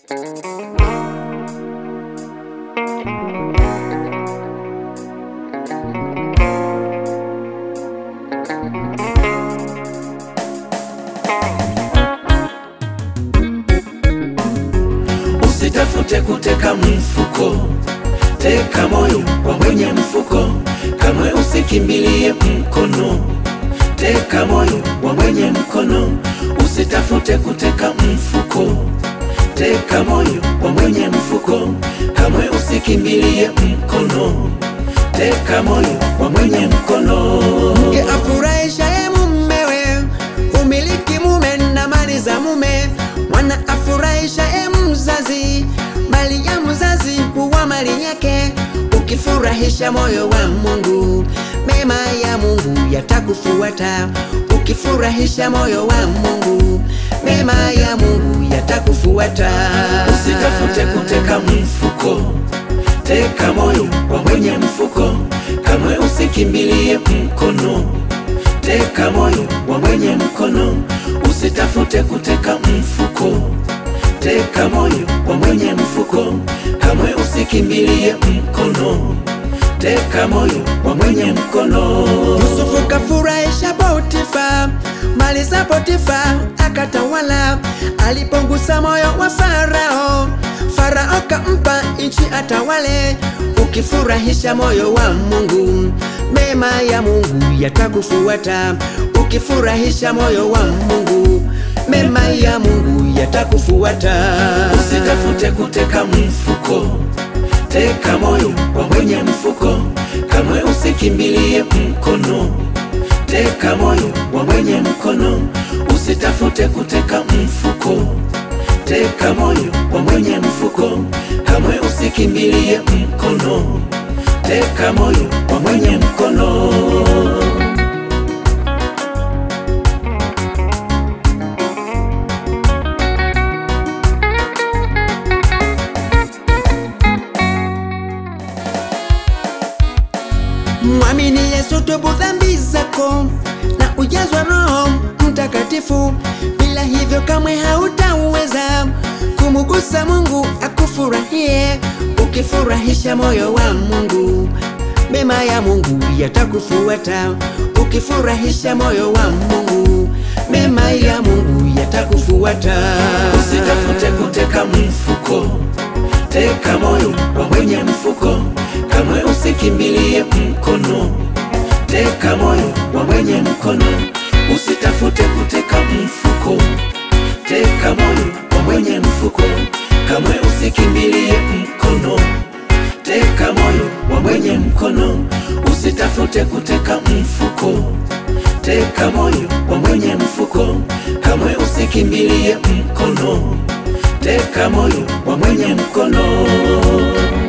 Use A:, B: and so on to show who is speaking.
A: Usitafute kuteka mfuko, teka moyo wa mwenye mfuko. Kamwe usikimbilie mkono, teka moyo wa mwenye mkono. Usitafute kuteka mfuko, teka moyo wa mwenye mfuko. Kamwe usikimbilie mkono, teka moyo wa mwenye mkono.
B: Mke afurahishaye mumewe, umiliki mume na mali za mume. Mwana afurahishaye mzazi, mali ya mzazi huwa mali yake. Ukifurahisha moyo wa Mungu, mema ya Mungu yatakufuata. Ukifurahisha moyo wa Mungu, mema ya Mungu yatakufuata.
A: Usitafute kuteka mfuko, teka moyo wa mwenye mfuko. Kamwe usikimbilie mkono, teka moyo wa mwenye mkono. Usitafute kuteka mfuko, teka moyo wa mwenye mfuko. Kamwe usikimbilie mkono, teka moyo wa mwenye mkono.
B: Yusufu kafurahisha Potifa, mali za Potifa akatawala. Alipongusa moyo wa Farao, Farao kampa nchi atawale. Ukifurahisha moyo wa Mungu, mema ya Mungu yatakufuata. Ukifurahisha moyo wa Mungu, mema ya Mungu yatakufuata.
A: Usitafute kuteka mfuko, teka moyo wa mwenye mfuko. Kamwe usikimbilie mkono, teka moyo wa mwenye mkono. Usitafute kuteka mfuko, teka moyo wa mwenye mfuko. Kamwe usikimbilie mkono, teka moyo wa mwenye mkono.
B: Mwamini Yesu, tubu dhambi zako na ujazwa Roho Mtakatifu. Bila hivyo kamwe hautaweza kumugusa Mungu akufurahie. Ukifurahisha moyo wa Mungu, mema ya Mungu yatakufuata. Ukifurahisha moyo wa Mungu, mema ya Mungu yatakufuata.
A: Usitafute kuteka mfuko, teka moyo wa mwenye mfuko. Kamwe usikimbilie mkono, teka moyo wa mwenye mkono. Usitafute kuteka mfuko, teka moyo wa mwenye mfuko. Kamwe usikimbilie mkono, teka moyo wa mwenye mkono. Usitafute kuteka mfuko, teka moyo wa mwenye mfuko. Kamwe usikimbilie mkono, teka moyo wa mwenye mkono.